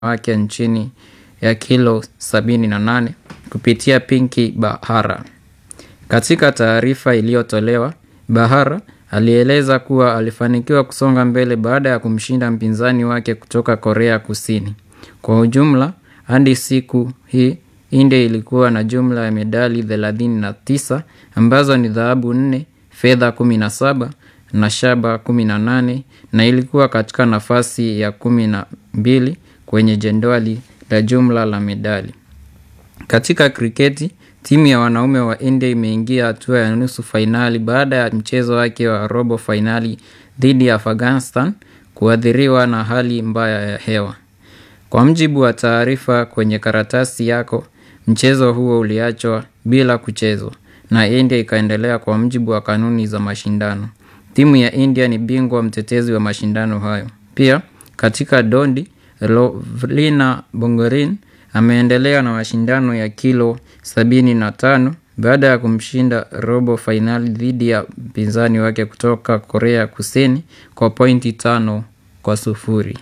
wake nchini ya kilo 78 kupitia Pinky Bahara. Katika taarifa iliyotolewa, Bahara alieleza kuwa alifanikiwa kusonga mbele baada ya kumshinda mpinzani wake kutoka Korea Kusini. Kwa ujumla, hadi siku hii India ilikuwa na jumla ya medali 39 ambazo ni dhahabu 4, fedha 17 na shaba 18 na ilikuwa katika nafasi ya kumi na mbili kwenye jedwali la jumla la medali. Katika kriketi, timu ya wanaume wa India imeingia hatua ya nusu fainali baada ya mchezo wake wa robo fainali dhidi ya Afghanistan kuathiriwa na hali mbaya ya hewa. Kwa mjibu wa taarifa kwenye karatasi yako, mchezo huo uliachwa bila kuchezwa na India ikaendelea kwa mjibu wa kanuni za mashindano. Timu ya India ni bingwa mtetezi wa mashindano hayo. Pia katika dondi, Lovlina Bongorin ameendelea na mashindano ya kilo 75 baada ya kumshinda robo fainali dhidi ya mpinzani wake kutoka Korea Kusini kwa pointi tano kwa sufuri.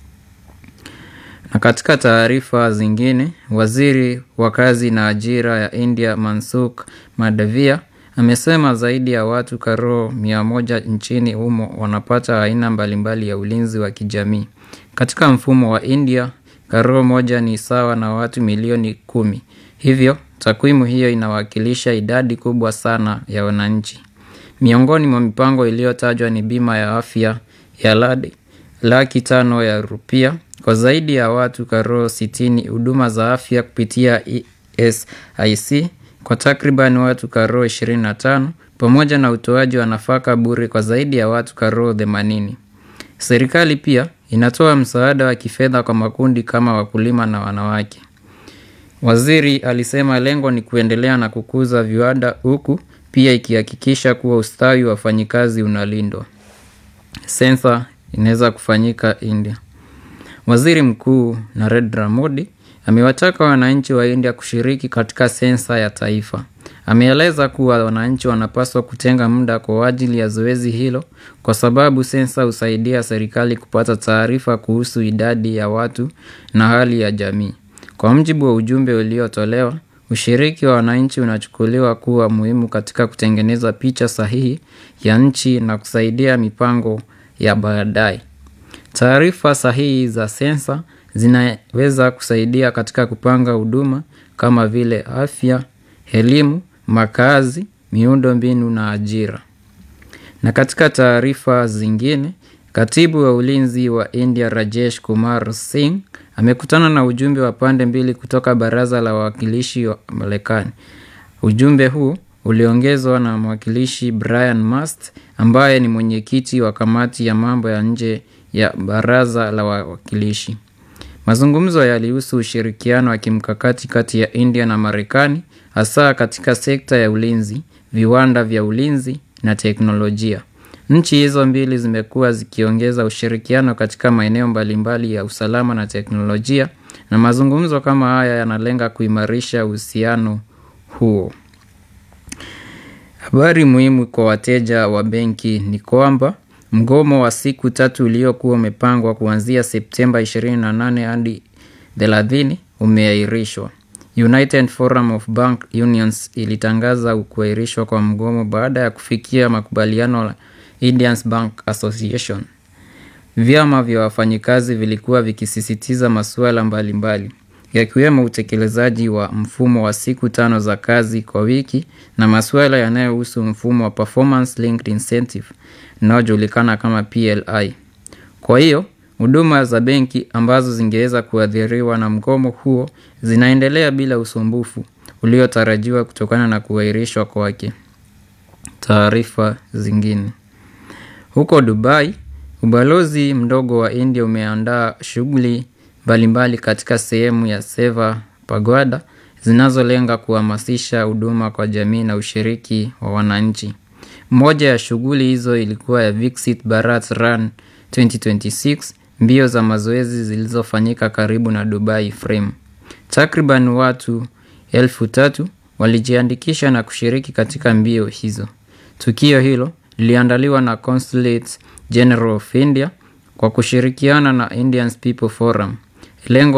Na katika taarifa zingine, waziri wa kazi na ajira ya India Mansukh Mandavia amesema zaidi ya watu karo mia moja nchini humo wanapata aina mbalimbali ya ulinzi wa kijamii. Katika mfumo wa India, karo moja ni sawa na watu milioni kumi. Hivyo, takwimu hiyo inawakilisha idadi kubwa sana ya wananchi. Miongoni mwa mipango iliyotajwa ni bima ya afya ya ladi laki tano ya rupia kwa zaidi ya watu karo sitini, huduma za afya kupitia ESIC kwa takriban watu karo 25 pamoja na utoaji wa nafaka bure kwa zaidi ya watu karo 80. Serikali pia inatoa msaada wa kifedha kwa makundi kama wakulima na wanawake. Waziri alisema lengo ni kuendelea na kukuza viwanda huku pia ikihakikisha kuwa ustawi wa wafanyikazi unalindwa. Sensa inaweza kufanyika India. Waziri Mkuu Narendra Modi amewataka wananchi wa India kushiriki katika sensa ya taifa. Ameeleza kuwa wananchi wanapaswa kutenga muda kwa ajili ya zoezi hilo kwa sababu sensa husaidia serikali kupata taarifa kuhusu idadi ya watu na hali ya jamii. Kwa mjibu wa ujumbe uliotolewa, ushiriki wa wananchi unachukuliwa kuwa muhimu katika kutengeneza picha sahihi ya nchi na kusaidia mipango ya baadaye. Taarifa sahihi za sensa zinaweza kusaidia katika kupanga huduma kama vile afya, elimu, makazi, miundo mbinu na ajira. Na katika taarifa zingine, katibu wa ulinzi wa India Rajesh Kumar Singh amekutana na ujumbe wa pande mbili kutoka baraza la wawakilishi wa Marekani. Ujumbe huu uliongezwa na mwakilishi Brian Mast ambaye ni mwenyekiti wa kamati ya mambo ya nje ya baraza la wawakilishi. Mazungumzo yalihusu ushirikiano wa kimkakati kati ya India na Marekani hasa katika sekta ya ulinzi, viwanda vya ulinzi na teknolojia. Nchi hizo mbili zimekuwa zikiongeza ushirikiano katika maeneo mbalimbali ya usalama na teknolojia na mazungumzo kama haya yanalenga kuimarisha uhusiano huo. Habari muhimu kwa wateja wa benki ni kwamba mgomo wa siku tatu uliokuwa umepangwa kuanzia Septemba 28 hadi 30 umeahirishwa. United Forum of Bank Unions ilitangaza kuahirishwa kwa mgomo baada ya kufikia makubaliano na Indian Bank Association. Vyama vya wafanyikazi vilikuwa vikisisitiza masuala mbalimbali yakiwemo utekelezaji wa mfumo wa siku tano za kazi kwa wiki na masuala yanayohusu mfumo wa performance linked incentive unaojulikana kama PLI. Kwa hiyo, huduma za benki ambazo zingeweza kuathiriwa na mgomo huo zinaendelea bila usumbufu uliotarajiwa kutokana na kuahirishwa kwake. Taarifa zingine. Huko Dubai, ubalozi mdogo wa India umeandaa shughuli mbalimbali katika sehemu ya Seva Pagoda zinazolenga kuhamasisha huduma kwa jamii na ushiriki wa wananchi. Moja ya shughuli hizo ilikuwa ya Viksit Bharat Run 2026, mbio za mazoezi zilizofanyika karibu na Dubai Frame. Takriban watu elfu tatu walijiandikisha na kushiriki katika mbio hizo. Tukio hilo liliandaliwa na Consulate General of India kwa kushirikiana na Indian People Forum. Lengo